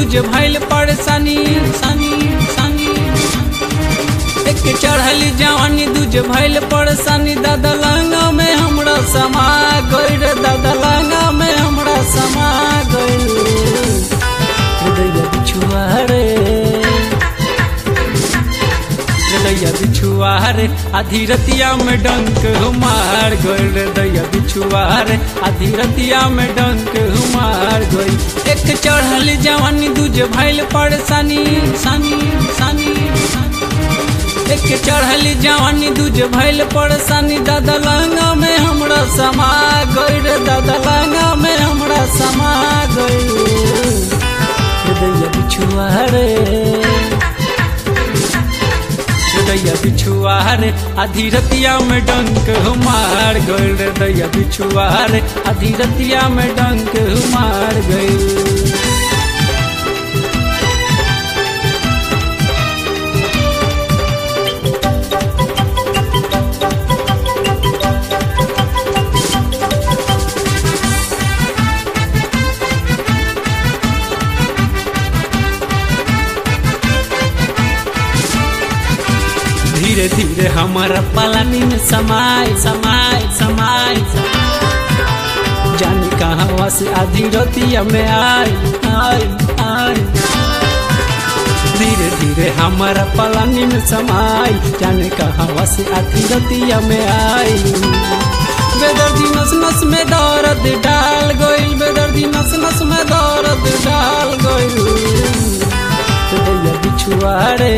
दूजे भैल परेशानी सानी सानी एक चढ़ल जवानी दूजे भैल परेशानी दादा लंगा में हमरा समा गइल दादा लंगा में हमरा समा गइल हृदय बिछुआ रे हृदय बिछुआ रे आधी रतिया में डंक मार गइल हृदय बिछुआ रे आधी रतिया में डंक मार गइल एक चढ़ल जवानी दूजे भैल परेशानी सानी सानी एक चढ़ल जवानी दूजे भैल परेशानी दादा लंगा में हमरा समा गइल दादा लंगा में हमरा समा गइल हृदय बिछुआ रे हृदय बिछुआ रे आधी रतिया में डंक मार गइल हृदय बिछुआ रे आधी रतिया में डंक मार गइल धीरे धीरे हमारा पलानी में समाय समाय समाय जाने कहाँ से आधी रतिया में आय आय आय धीरे धीरे हमारा पलानी में समाय जाने कहाँ से आधी रतिया में आय बेदर्दी नस नस में दर्द डाल गइल बेदर्दी नस नस में दर्द डाल गइल हृदय बिछुआ रे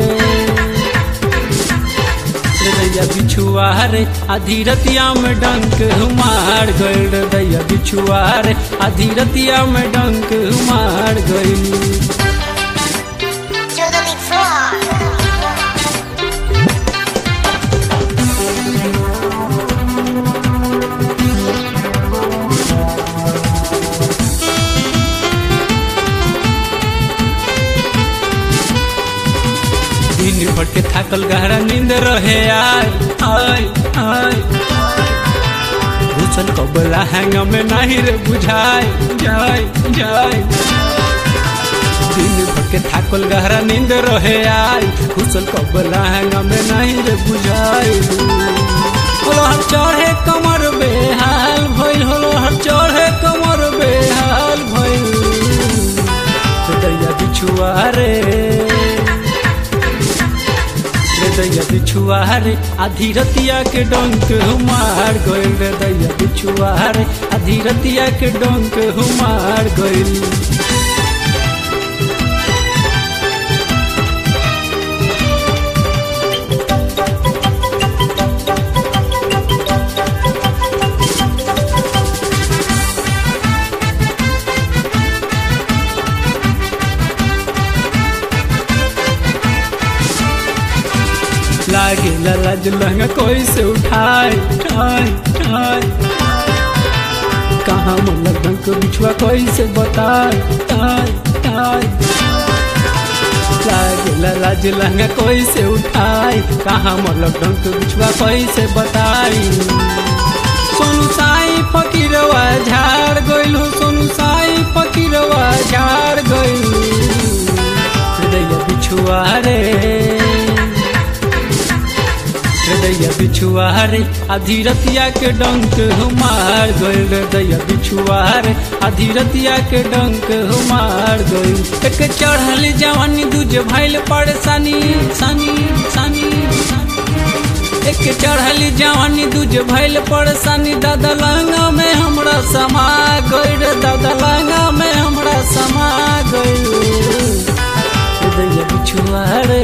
हृदय बिछुआ रे आधी रतिया में डंक मार गइल हृदय बिछुआ रे आधी रतिया में डंक मार गइल To the big floor. दिन भर के थाकल गहरा नींद रहे आय आय आय घुसल कबला हैंग में नहीं रे बुझाय जाय जाय दिन भर के थाकल गहरा नींद रहे आय घुसल कबला हैंग में नहीं रे बुझाय होलो हर चढ़े कमर बेहाल भइल होलो हर चढ़े कमर बेहाल भइल हृदय बिछुआ रे हृदय बिछुआ रे आधी रतिया के डंक मार गइल हृदय बिछुआ रे आधी रतिया के डंक मार गइल लागे लाज लहंगा कोई से उठाए उठाए उठाए कहाँ मन लगन को बिछुआ कोई से बताए ताए ताए लागे लाज लहंगा कोई से उठाए कहाँ मन लगन को बिछुआ कोई से बताई सोनू साई फकीरवा झाड़ गइल हो सोनू साई फकीरवा झाड़ गइल हृदय बिछुआ रे हृदय बिछुआ रे आधी रतिया के डंक मार गइल हृदय बिछुआ रे आधी रतिया के डंक मार गइल एक चढ़ल जवानी दूजे भैल परेशानी सानी सानी एक चढ़ल जवानी दूजे भैल परेशानी दादा लंगा में हमरा समा गइल दादा लंगा में हमरा समा गइल हृदय बिछुआ रे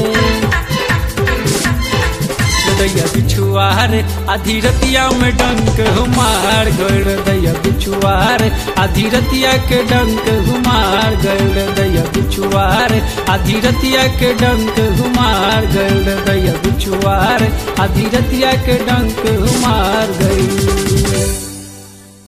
हृदय बिछुआ रे आधी रतिया में डंक मार गइल हृदय बिछुआ रे आधी रतिया के डंक मार गइल हृदय बिछुआ रे आधी रतिया के डंक मार गइल हृदय बिछुआ रे आधी रतिया के डंक मार गइल